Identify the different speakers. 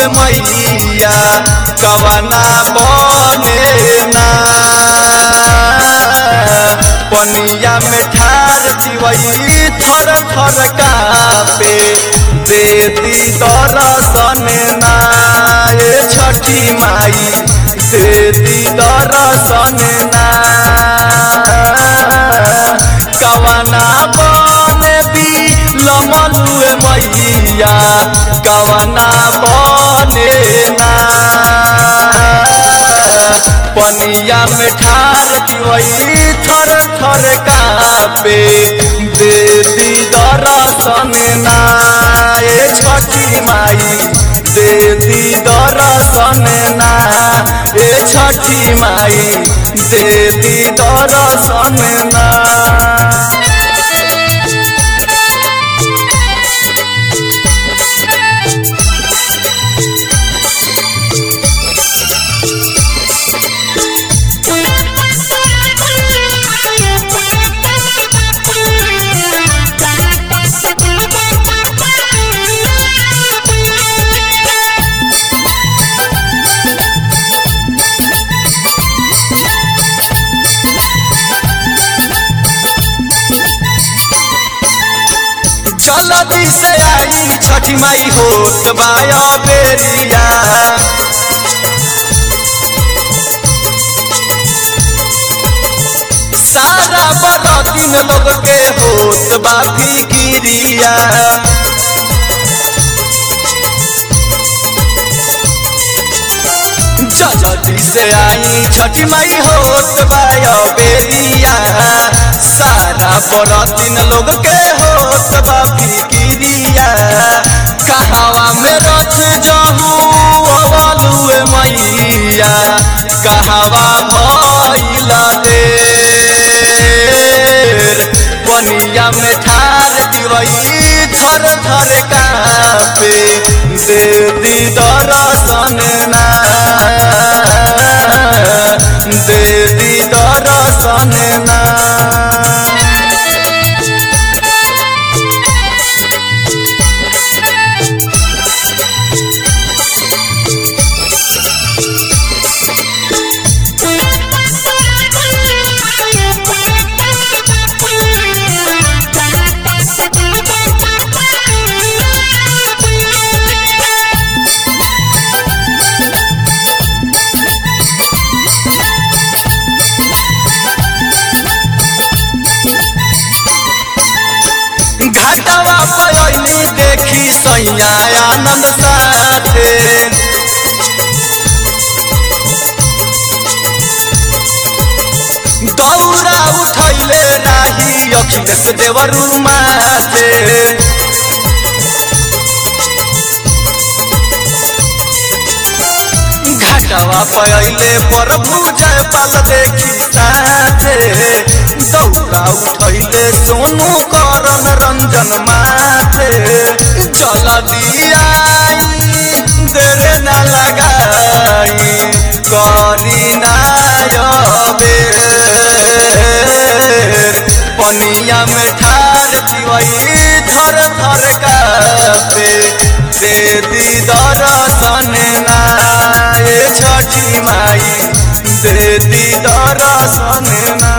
Speaker 1: मैया कवना बने ना पनिया में ठार दिवई थर थर कापे देती दरसन ना ए छठी माई देती दरसन ना कवना बने भी लमनुए मैया कवना बने ना पनिया में ठार दिवई थर थर कापे देती दरसन ना ए छठी माई देती दरसन ना ए छठी माई देती दरसन ना जल्दी से आई छठी माई होत बाया बेरिया सारा बरतीन लोग के होत बा फिकिरिया जल्दी से आई छठी माई होत बाया बेरिया सारा बरतीन लोग के होत बा फिकिरिया कहावा में रथ जहू अवलुए मैया कहावा भइल देर पनिया में ठार दिवई थर थर कापे देती दरसन ना देती दरसन ना घाटवा पयली देखी सैया आनंद साथे दौरा उठैले राही अखिलेश देवरू माथे घाटवा पयले प्रभु जय पाल देखी साथे दौरा उठैले सोनू करन रंजन माथे जल दियाई देरे न लगाई करी नायबे पनिया में ठार दिवई थर थर कापे दे दी दरसन ना ए छठी माई दे दी दरसन ना